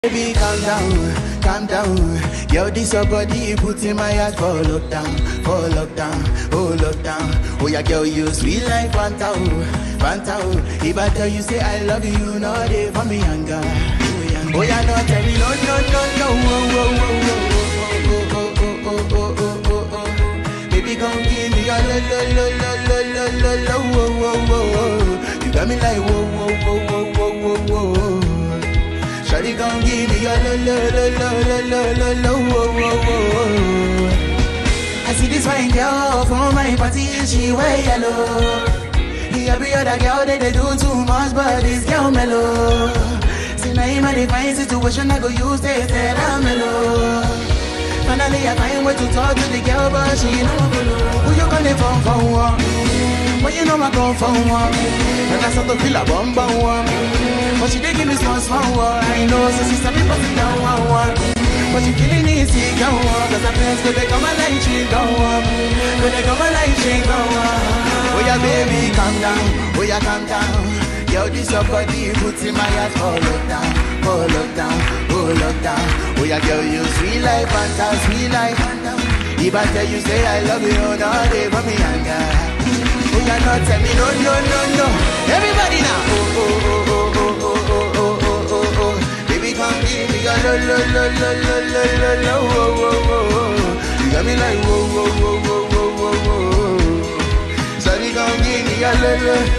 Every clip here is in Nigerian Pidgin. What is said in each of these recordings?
Baby, calm down, calm down. Yo, this your body, put in my heart for lockdown, for lockdown, oh lockdown. Oh yeah, girl, you sweet like Fanta, oh, Fanta. oh. If I tell you say I love you, you know they for me younger. Oh yeah, no, tell me no, no, no, no, oh, oh, oh, oh, oh, oh, oh, oh, oh, oh, oh, oh. Baby, come give me your lo, lo, lo, lo, lo, lo, lo, lo, oh, oh, oh, oh. You got me like whoa, whoa, whoa, whoa, whoa, whoa, whoa. Shawty gon' give me your lo lo lo lo lo lo lo lo wo wo wo. I see this fine girl from my party, she wear yellow. The every other girl they, they do too much, but this girl mellow. See now in my fine situation, I go use this that I'm mellow. Finally I find way to talk to the girl, but she ain't no one follow. Who you gonna phone for? One? When you know I come for one, and I start to feel a bum bum one. But she dey give me small small one. I know, so she start me busting down one one. But she feeling easy, go on. Cause her friends go they come and like she go on. Go they come and like she go on. Oh yeah, baby, calm down. Oh yeah, calm down. Yo, this your body, put in my heart for lockdown, for lockdown, oh lockdown. Oh yeah, girl, you sweet like Fanta, sweet like Fanta. If I tell you say I love you, no, they for me anger. Oh yeah, no, tell me no, no, no, no. Everybody now. Oh, oh, oh, oh, oh, oh, oh, oh, oh, oh, oh. Baby, come give me your lo, lo, lo, lo, lo, lo, lo, lo, oh, oh, oh, oh. You got me like whoa, whoa, whoa, whoa, whoa, whoa, whoa. Sorry, come give me your lo, lo.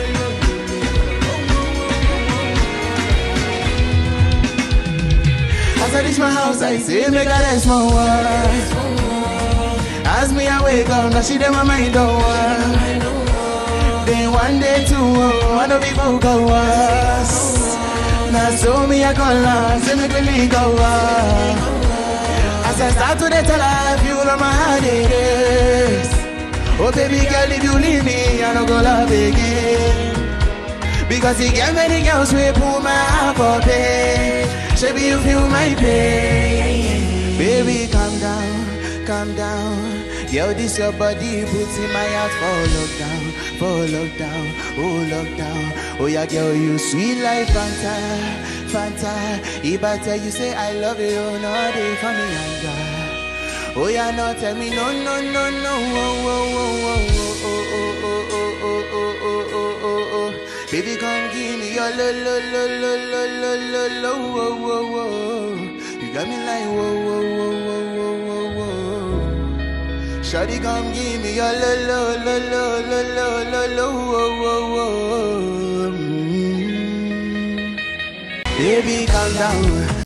As I reach my house, I say, make a rest my wife. As me, I wake up, now she dem my mind don't work. Then one day, two, oh, one of people go us. Now so me, I call her, say me really go up. As I start to dey tell her, if you know my heart it is. Oh baby girl, if you leave me, I don't go love again. Because he get many girls we pull my heart for pain. Baby, you feel my pain. Baby, calm down, calm down. Yo, this your body puts in my heart for lockdown, for lockdown, oh lockdown. Oh yeah, girl, you sweet like Fanta, Fanta. If I tell you say I love you, no, they for me anger. Oh yeah, no, tell me no, no, no, no, oh, oh, oh, oh, oh, oh, oh, oh, oh, oh, oh, oh, oh, oh. Baby, come give me your lo, lo, lo, lo, lo, lo, lo, lo, oh, oh, oh. You got me like whoa, whoa, whoa, whoa, whoa, whoa, whoa. Shawty, come give me your lo, lo, lo, lo, lo, lo, lo, lo, oh, oh, oh. Mm. Baby, calm down,